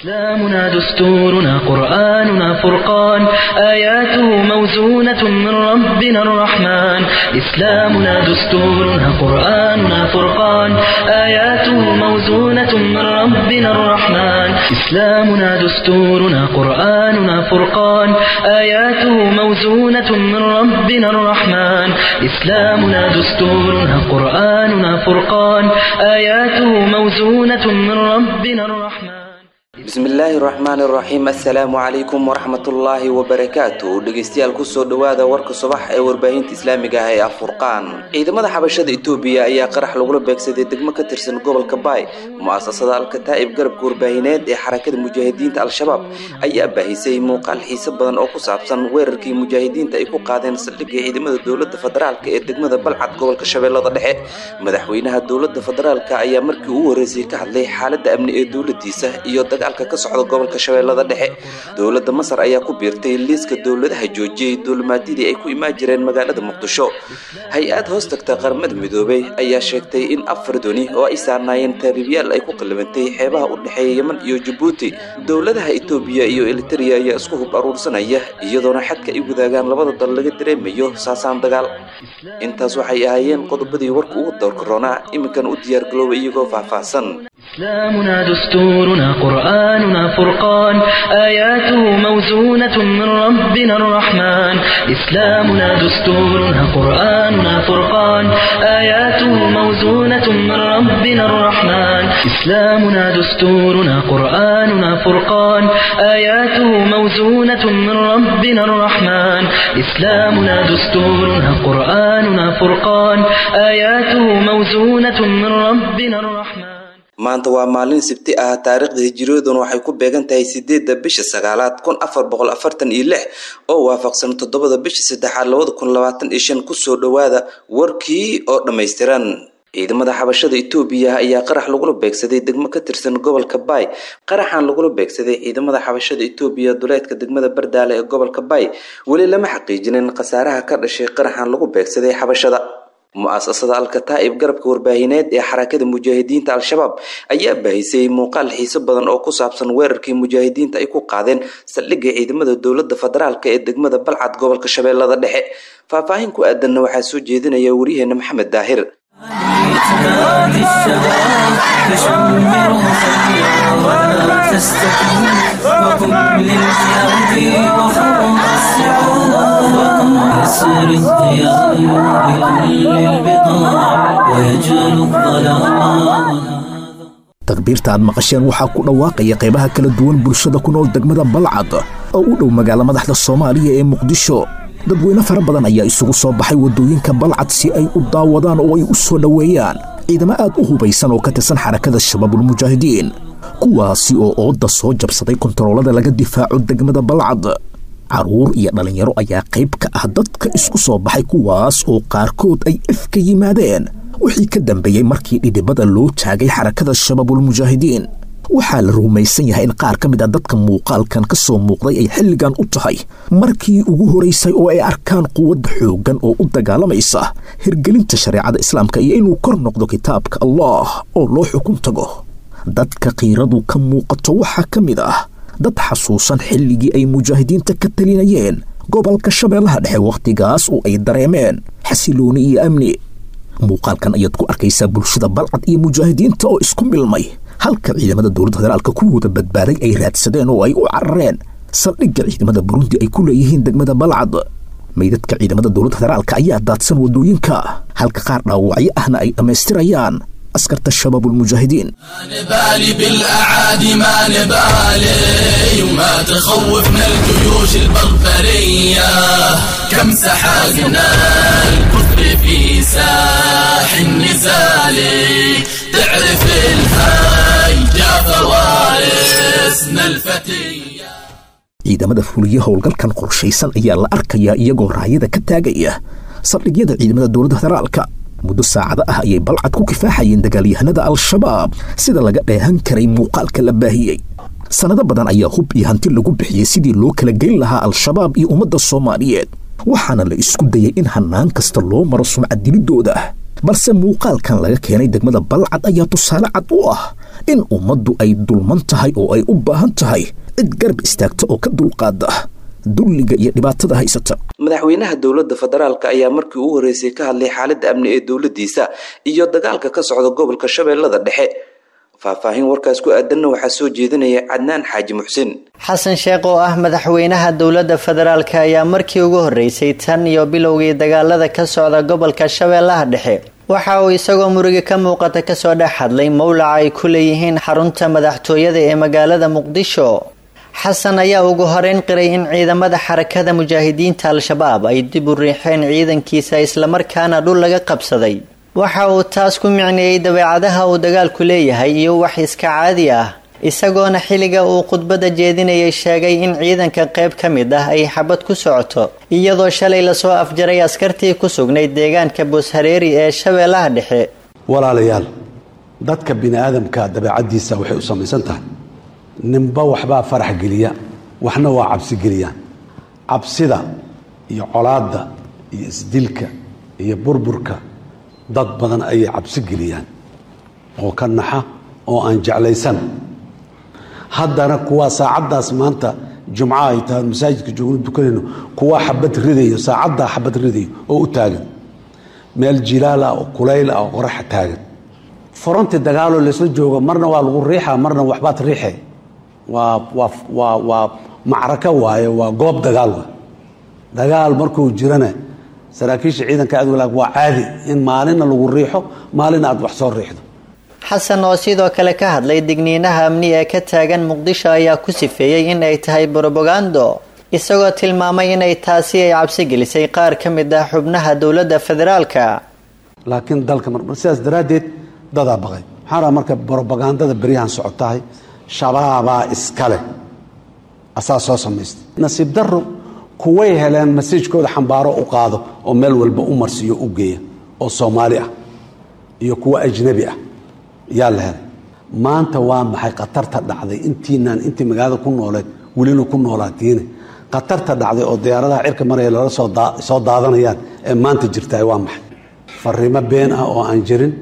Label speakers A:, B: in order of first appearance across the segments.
A: إسلامنا دستورنا قرآننا فرقان آياته موزونة من ربنا الرحمن إسلامنا دستورنا قرآننا فرقان آياته موزونة من ربنا الرحمن إسلامنا دستورنا قرآننا فرقان آياته موزونة من ربنا الرحمن إسلامنا دستورنا قرآننا فرقان آياته موزونة من ربنا الرحمن
B: bismillaahi raxmaani raxiim assalaamu calaykum waraxmatullaahi wabarakaatu dhegeystayaal kusoo dhowaada warka subax ee warbaahinta islaamiga ah ee afurqaan ciidamada xabashada itoobiya ayaa qarax lagula beegsaday degmo ka tirsan gobolka baay mu-asasada alkataa'ib garabka warbaahineed ee xarakada mujaahidiinta al-shabaab ayaa baahisay muuqaal xiise badan oo ku saabsan weerarkii mujaahidiinta ay ku qaadeen saldhigga ciidamada dowlada federaalk ee degmada balcad gobolka shabeellada dhexe madaxweynaha dowlada federaalk ayaa markii ugu horreysay ka hadlay xaalada amni ee dowladiisa iyo dagaalka ka socda gobolka shabeellada dhexe dowladda masar ayaa ku biirtay liiska dowladaha joojiyey duulimaadyadii ay ku imaan jireen magaalada muqdisho hay-ad hoos tagta qaramada midoobay ayaa sheegtay in afar doni oo ay saarnaayeen taariibyaal ay ku qallabantay xeebaha u dhexeeya yeman iyo jabuuti dowladaha etoobiya iyo eliteria ayaa isku hub aruursanaya iyadoona xadka ay wadaagaan labada dal laga dareemayo saasaan dagaal intaas waxay ahaayeen qodobadii warka ugu dowrkaroonaa iminkan u diyaargalooba iyagoo faahfaahsan
A: إسلامنا دستورنا قرآننا فرقان آياته موزونة من ربنا الرحمن إسلامنا دستورنا قرآننا فرقان آياته موزونة من ربنا الرحمن إسلامنا دستورنا قرآننا فرقان آياته موزونة من ربنا الرحمن إسلامنا دستورنا قرآننا فرقان آياته موزونة من ربنا الرحمن
B: maanta waa maalin sibti ah taariikhda hijiriyadan waxay ku beegan tahay sideedda bisha sagaalaad kun afar boqol afartan iyo lix oo waafaqsan toddobada bisha saddexaad labada kun labaatan iyo shan kusoo dhowaada warkii oo dhammaystiran ciidamada xabashada itoobiya ayaa qarax lagula beegsaday degmo ka tirsan gobolka baay qaraxan lagula beegsaday ciidamada xabashada itoobiya duleedka degmada bardaale ee gobolka baay weli lama xaqiijinin khasaaraha ka dhashay qaraxan lagu beegsaday xabashada mu-asasada alkataa'ib garabka warbaahineed ee xarakada mujaahidiinta al-shabaab ayaa baahisay muuqaal xiiso badan oo ku saabsan weerarkii mujaahidiinta ay ku qaadeen saldhigga ciidamada dowlada federaalk ee degmada balcad gobolka shabeellada dhexe faahfaahin ku aadanna waxaa soo jeedinaya waryaheena maxamed daahir
C: يسر الضياء بكل البقاع ويجعل الظلام
D: takbiirta aad maqasheen waxaa ku dhawaaqaya qaybaha kala duwan bulshada ku nool degmada balcad oo u dhow magaala madaxda soomaaliya ee muqdisho dadweyne fara badan ayaa isugu soo baxay waddooyinka balcad si ay u daawadaan oo ay u soo dhoweeyaan ciidamo aad u hubaysan oo ka tirsan xarakada shabaabulmujaahidiin kuwaasi oo oodda soo jabsaday kontaroolada laga difaaco degmada balcad carruur iyo dhallinyaro ayaa qayb ka ah dadka isku soo baxay kuwaas oo qaarkood ay ifka yimaadeen wixii ka dambeeyey markii dhidhibada loo taagay xarakada shabaabulmujaahidiin waxaa la rumaysan yahay in qaar ka mid a dadka muuqaalkan ka soo muuqday ay xilligan u tahay markii ugu horaysay oo ay arkaan quwadda xooggan oo u dagaalamaysa hirgelinta shareecada islaamka iyo inuu kor noqdo kitaabka allah oo loo xukun tago dadka qiiradu ka muuqato waxaa ka mid ah dad xasuusan xilligii ay mujaahidiinta ka talinayeen gobolka shabeellaha dhexe wakhtigaas oo ay dareemeen xasilooni iyo amni muuqaalkan ayaad ku arkaysaa bulshada balcad iyo mujaahidiinta oo isku milmay halka ciidamada dowladda federaalka kuwooda badbaaday ay raadsadeen oo ay u carareen saldhigga ciidamada burundi ay ku leeyihiin degmada balcad meydadka ciidamada dowladda federaalka ayaa daadsan waddooyinka halka qaar dhaawacyo ahna ay dhammaystirayaan askarta shabaabulmujaahidiin
C: نبالي بالأعادي ما نبالي وما تخوفنا الجيوش البربرية كم سحقنا الكفر في ساح النزال تعرف الهاي جا فوارسنا الفتية
D: ciidamada fuliya howlgalkan qorshaysan ayaa la arkayaa iyagoo raayada ka taagaya saldhigyada ciidamada dowladda federaalka muddo saacado ah ayay balcad ku kifaaxayeen dagaalyahanada al-shabaab sida laga dheehan karay muuqaalka la baahiyey sannado badan ayaa hub iyo hanti lagu bixiyey sidii loo kala geyn lahaa al-shabaab iyo ummadda soomaaliyeed waxaana la isku dayay in hannaan kasta loo maro sumcad dilidooda balse muuqaalkan laga keenay degmada balcad ayaa tusaale cad u ah in ummaddu ay dulman tahay oo ay u baahan tahay cid garab istaagta oo ka dulqaada dulliga iyo dhibaatada haysata
B: madaxweynaha dowladda federaalk ayaa markii ugu horreysay ka hadlay xaaladda amni ee dowladdiisa iyo dagaalka ka socda gobolka shabeellada dhexe faahfaahin warkaas ku aadanna waxaa soo jeedinaya cadnaan xaaji muxsin
E: xasan sheekh oo ah madaxweynaha dowladda federaalk ayaa markii ugu horreysay tan iyo bilowgii dagaalada ka socda gobolka shabeellaha dhexe waxa uu isagoo muruga ka muuqata kasoo dhex hadlay mowlaca ay ku leeyihiin xarunta madaxtooyada ee magaalada muqdisho xasan ayaa ugu horeyn qiray in ciidamada xarakada mujaahidiinta al-shabaab ay dib u riixeen ciidankiisa islamarkaana dhul laga qabsaday waxa uu taas ku micneeyey dabeecadaha uu dagaalku leeyahay iyo wax iska caadi ah isagoona xilliga uu khudbadda jeedinayay sheegay in ciidanka qayb ka mid ah ay xabad ku socoto iyadoo shalay lasoo afjaray askartii ku sugnayd deegaanka booshareeri ee shabeellaha dhexe
F: walaalayaal dadka bini aadamka dabeecaddiisa waxay u samaysan tahay ninba waxbaa farax geliya waxna waa cabsi geliyaan cabsida iyo colaadda iyo isdilka iyo burburka dad badan ayay cabsi geliyaan oo ka naxa oo aan jeclaysan haddana kuwaa saacaddaas maanta jumco ay tahay masaajidka joogno dukanayno kuwaa xabad ridayo saacaddaa xabad ridayo oo u taagan meel jilaal ah oo kulayl ah oo qoraxa taagan foronti dagaaloo laysla joogo marna waa lagu riixa marna waxbaad riixe waa waa waa waa macrako waaye waa goob dagaal waay dagaal markuu jirana saraakiisha ciidanka adwalaag waa caadi in maalina lagu riixo maalina aad wax soo riixdo
E: xasan oo sidoo kale ka hadlay digniinaha amni ee ka taagan muqdisho ayaa ku sifeeyey in ay tahay brobagando isagoo tilmaamay inay taasi ay cabsi gelisay qaar ka mid ah xubnaha dowladda federaalka
F: laakiin dalka mar sidaas daraaddeed dadaa baqay waxaan rabaa marka brobagandada beryahan socotahay shabaabaa iskale asaa soo samaystay nasiib daro kuway heleen masajkooda xambaaro u qaado oo meel walba u marsiiyo u geeya oo soomaali ah iyo kuwa ajnabi ah yaa la helay maanta waa maxay khatarta dhacday intiinaan intii magaalada ku nooleed welina ku noolaatiine khatarta dhacday oo diyaaradaha cirka maraya lala soo daadanayaan ee maanta jirtaay waa maxay fariimo been ah oo aan jirin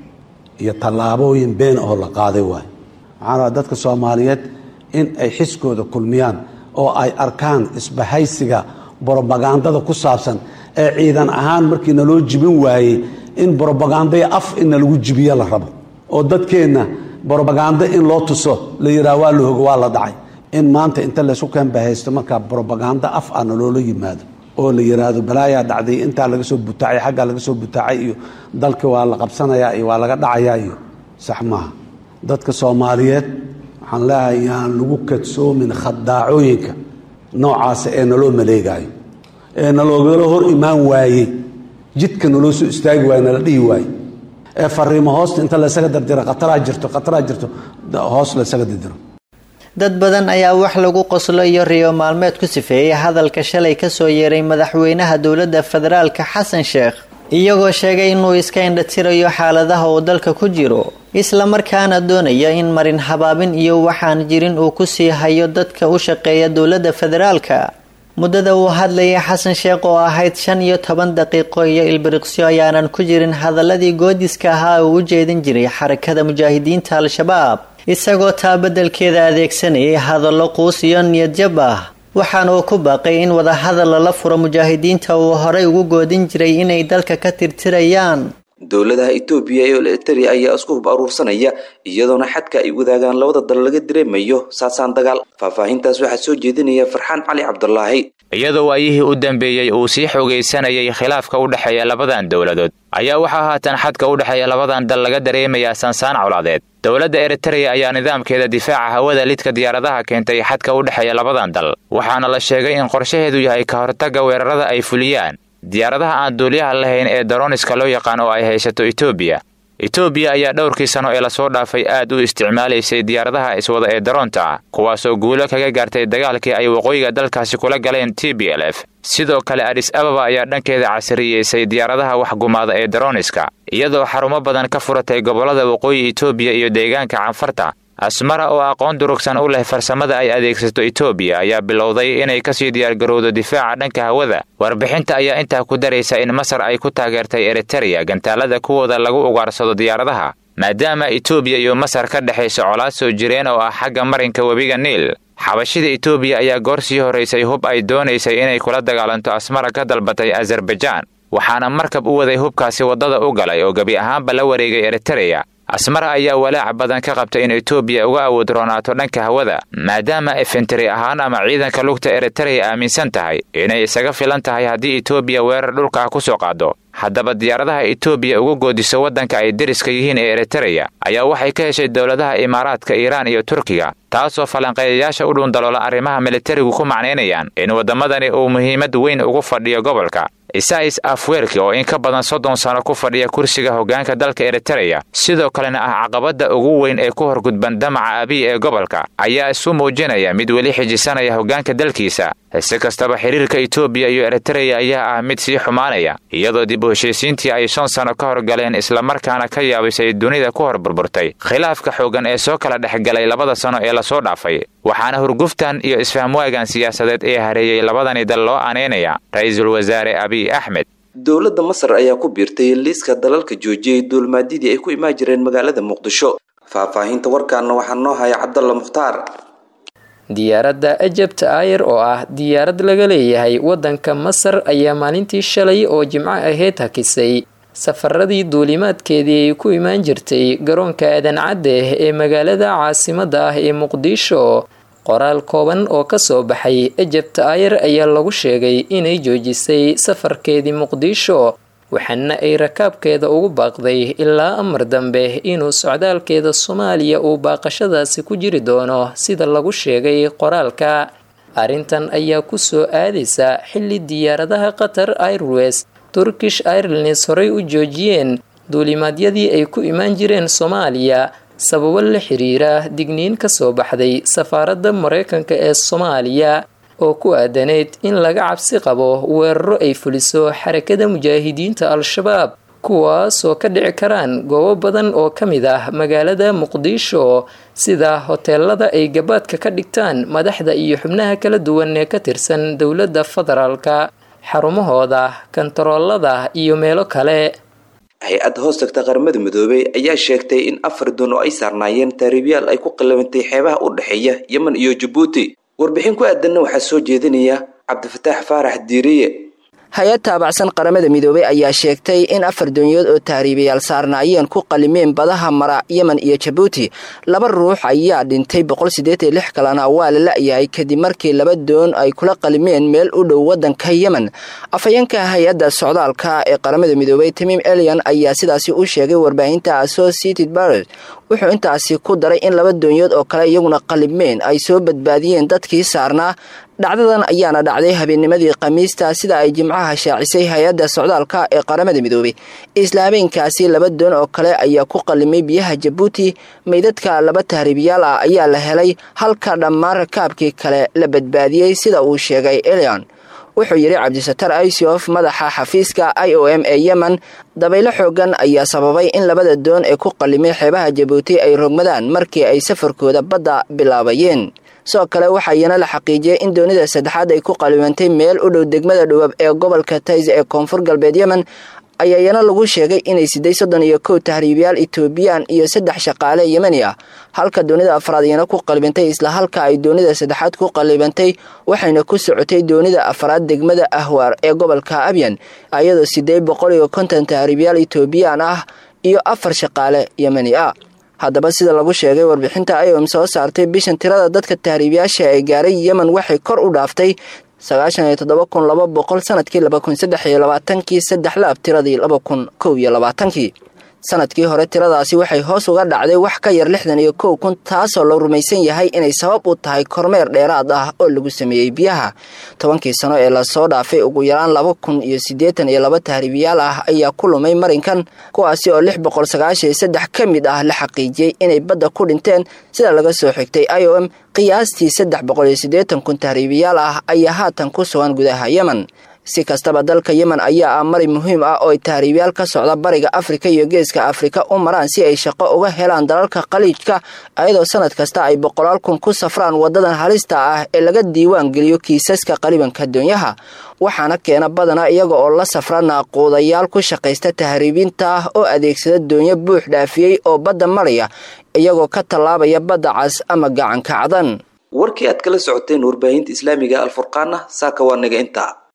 F: iyo tallaabooyin been oo la qaaday waay waxaan rabaa dadka soomaaliyeed in ay xiskooda kulmiyaan oo ay arkaan isbahaysiga brobagandada ku saabsan ee ciidan ahaan markii naloo jibin waayey in brobagandaya af in nalagu jibiyo la rabo oo dadkeenna brobagando in loo tuso la yidhaha waa la hogo waa la dhacay in maanta inta laysku keenbahaysto markaa brobagando af ah naloola yimaado oo la yidhaahdo balaayaa dhacday intaa laga soo butaacay xaggaa laga soo butaacay iyo dalka waa la qabsanayaa iyo waa laga dhacayaa iyo sax maaha dadka soomaaliyeed waxaan leeyahay yaan lagu kadsoomin khadaacooyinka noocaasa ee naloo maleegaayo ee naloogala hor imaan waayey jidka naloo soo istaagi waaye nala dhihi waaye ee fariimo hoosta inta laysaga dardiro khataraa jirto khataraa jirto hoos laysaga dardiro
E: dad badan ayaa wax lagu qoslo iyo riyo maalmeed ku sifeeyey hadalka shalay kasoo yeeray madaxweynaha dowladda federaalka xasan sheekh iyagoo sheegay inuu iska indhatirayo xaaladaha uu dalka ku jiro islamarkaana doonaya in marin habaabin iyo waxaan jirin uu ku sii hayo dadka u shaqeeya dowladda federaalka muddada uu hadlayay xasan sheekh oo ahayd shan iyo toban daqiiqo iyo ilbiriqsyo ayaanan ku jirin hadaladii goodiska ahaa uu u jeedin jiray xarakada mujaahidiinta al-shabaab isagoo taa beddelkeeda adeegsanayay hadallo quus iyo niyadjab ah waxaana uu ku baaqay in wadahadal lala furo mujaahidiinta uu horay ugu goodin jiray inay dalka ka tirtirayaan
B: dowladaha etoobiya iyo eritrea ayaa isku hub aruursanaya iyadoona xadka ay wadaagaan labada dal laga dareemayo saasaan dagaal faahfaahintaas waxaa soo jeedinaya farxaan cali cabdulaahi
G: iyadoo waayihii u dambeeyey uu sii xoogaysanayay khilaafka u dhexeeya labadan dowladood ayaa waxaa haatan xadka u dhexeeya labadan dal laga dareemayaa saansaan colaadeed dowladda eritreya ayaa nidaamkeeda difaaca hawada lidka diyaaradaha keentay xadka u dhexeeya labadan dal waxaana la sheegay in qorshaheedu yahay ka hortagga weerarada ay fuliyaan diyaaradaha aan duuliyaha lahayn ee daroniska loo yaqaan oo ay haysato etoobiya etoobiya ayaa dhowrkii sano ee lasoo dhaafay aad u isticmaalaysay diyaaradaha iswada ee daroonta kuwaasoo guulo kaga gaartay dagaalkii ay waqooyiga dalkaasi kula galeen t b l f sidoo kale adis ababa ayaa dhankeeda casriyeysay diyaaradaha waxgumaada ee daroniska iyadoo xarumo badan ka furatay gobollada waqooyi etoobiya iyo deegaanka canfarta asmara oo aqoon durugsan u leh farsamada ay adeegsato etoobiya ayaa bilowday inay kasii diyaargarowdo difaaca dhanka hawada warbixinta ayaa intaa ku daraysa in masar ay ku taageertay eritereya gantaalada kuwooda lagu ugaarsado diyaaradaha maadaama etoobiya iyo masar ka dhexayso colaad soo jireen oo ah xagga marinka webiga niil xabashida etoobiya ayaa goor sii horaysay hub ay doonaysay inay kula dagaalanto asmara ka dalbatay azarbajaan waxaana markab u waday hubkaasi waddada u galay oo gebi ahaanba la wareegay eritereya asmara ayaa walaac badan ka qabta in etoobiya uga awood roonaato dhanka hawada maadaama efenteri ahaan ama ciidanka lugta eritereya aaminsan tahay inay isaga filan tahay haddii etoobiya weerar dhulka ku soo qaado haddaba diyaaradaha etoobiya uga goodiso waddanka ay deriska yihiin ee eritereya ayaa waxay ka heshay dowladaha imaaraadka iiraan iyo turkiga taasoo falanqeeyayaasha u dhuundaloola arrimaha militarigu ku macnaynayaan in waddamadani uu muhiimad weyn ugu fadhiyo gobolka isais afweerki oo in ka badan soddon sano ku fadhiya kursiga hoggaanka dalka eritereya sidoo kalena ah caqabadda ugu weyn ee ku horgudban damaca abiy ee gobolka ayaa isu muujinaya mid weli xijisanaya hoggaanka dalkiisa si kastaba xiriirka etoobiya iyo eritereya ayaa ah mid sii xumaanaya iyadoo dib u heshiisiintii ay shan sano ka horgaleen islamarkaana ka yaabisay dunida ku hor burburtay khilaafka xooggan ee soo kala dhexgalay labada sano ee lasoo dhaafay waxaana hurguftan iyo isfahmwaagan siyaasadeed ee hareeyey labadani dal loo aaneynaya ra-iisul wasaare abiy axmed
B: dowladda masar ayaa ku biirtay liiska dalalka joojiyey duulmaadidii ay ku imaan jireen magaalada muqdisho faahfaahinta warkaana waxaa noo haya cabdalla mukhtaar
H: diyaaradda egypt ayer oo ah diyaarad laga leeyahay waddanka masar ayaa maalintii shalay oo jimco ahayd hakisay safaradii duulimaadkeedii ay ku imaan jirtay garoonka aadan cadde ee magaalada caasimadda ah ee muqdisho qoraal kooban oo kasoo baxay egypt ayer ayaa lagu sheegay inay joojisay safarkeedii muqdisho waxaana ay rakaabkeeda ugu baaqday ilaa amar dambe inuu socdaalkeeda soomaaliya uu baaqashadaasi ku jiri doono sida lagu sheegay qoraalka arrintan ayaa kusoo aadaysa xilli diyaaradaha qatar airways turkish airlines horey u joojiyeen duulimaadyadii ay ku imaan jireen soomaaliya sababo la xiriira digniin kasoo baxday safaaradda mareykanka ee soomaaliya oo ku aadaneyd in laga cabsi qabo weeraro ay fuliso xarakada mujaahidiinta al-shabaab kuwaasoo ka dhici karaan goobo badan oo ka mid ah magaalada muqdisho sida hoteelada ay gabaadka ka dhigtaan madaxda iyo xubnaha kala duwan ee ka tirsan dowladda federaalka xarumahooda kantaroolada iyo meelo kale
B: hay-adda hoos tagta qaramada midoobey ayaa sheegtay in afar doon oo ay saarnaayeen taariibyaal ay ku qallabantay xeebaha u dhexeeya yemen iyo jabuuti warbixin ku aadanna waxaa soo jeedinaya cabdifataax faarax diiriye
I: hay-ad taabacsan qaramada midoobey ayaa sheegtay in afar doonyood oo tahriibayaal saarnaayeen ku qalimeen badaha mara yemen iyo jabuuti laba ruux ayaa dhintay boqol siddeetan lix kalena waa la la-yahay kadib markii laba doon ay kula qalimeen meel u dhow waddanka yemen afhayeenka hay-adda socdaalka ee qaramada midoobey tamiim elian ayaa sidaasi u sheegay warbaahinta associated barret wuxuu intaasi ku daray in laba doonyood oo kale iyaguna qalimeen ay soo badbaadiyeen dadkii saarnaa dhacdadan ayaana dhacday habeennimadii khamiista sida ay jimcaha shaacisay hay-adda socdaalka ee qaramada midoobey isla habeenkaasi laba doon oo kale ayaa ku qalimay biyaha jabuuti meydadka laba tahriibiyaal ah ayaa la helay halka dhammaan rakaabkii kale la badbaadiyey sida uu sheegay elion wuxuu yidhi cabdisatar isof madaxa xafiiska i o m ee yemen dabaylo xoogan ayaa sababay in labada doon ee ku qalimay xeebaha jabuuti ay rogmadaan markii ay safarkooda badda bilaabayeen sidoo kale waxaayana la xaqiijiyey in doonida saddexaad ay ku qalimantay meel u dhow degmada dhowab ee gobolka tays ee koonfur galbeed yemen ayaayana lagu sheegay inay siday soddon iyo kow tahriibayaal etoobiyaan iyo saddex shaqaale yemeni ah halka doonida afraad iyana ku qalibantay isla halka ay doonida saddexaad ku qalibantay waxayna ku socotay doonida afraad degmada ahwaar ee gobolka abyan ayadoo sideed boqol iyo konton tahriibayaal etoobiyaan ah iyo afar shaqaale yemeni ah haddaba sida lagu sheegay warbixinta iom soo saartay bishan tirada dadka tahriibayaasha ee gaaray yemen waxay kor u dhaaftay sagaashan iyo toddoba kun laba boqol sanadkii laba kun saddex iyo labaatankii saddex laab tiradii laba kun kow iyo labaatankii sanadkii hore tiradaasi waxay hoos uga dhacday wax ka yar lixdan iyo kow kun taasoo la rumaysan yahay inay sabab u tahay kormeer dheeraad ah oo lagu sameeyey biyaha tobankii sano ee lasoo dhaafay ugu yaraan laba kun iyo siddeetan iyo laba tahriibiyaal ah ayaa ku lumay marinkan kuwaasi oo lix boqol sagaashan iyo saddex ka mid ah la xaqiijiyey inay badda ku dhinteen sida laga soo xigtay i o m qiyaastii saddex boqol iyo siddeetan kun tahriibiyaal ah ayaa haatan ku sugan gudaha yemen si kastaba dalka yemen ayaa ah mari muhiim ah oo ay tahriibyaal ka socda bariga afrika iyo geeska afrika u maraan si ay shaqo uga helaan dalalka khaliijka ayadoo sanad kasta ay boqolaal kun ku safraan wadadan halista ah ee laga diiwaan geliyo kiisaska qalibanka doonyaha waxaana keena badana iyaga oo la safra naaquudayaal ku shaqaysta tahriibinta ah oo adeegsada doonyo buux dhaafiyey oo badda maraya iyagoo ka tallaabaya badda cas ama gacanka cadan
B: warkii aad kala socoteen warbaahinta islaamiga alfurqaana saaka waa naga intaa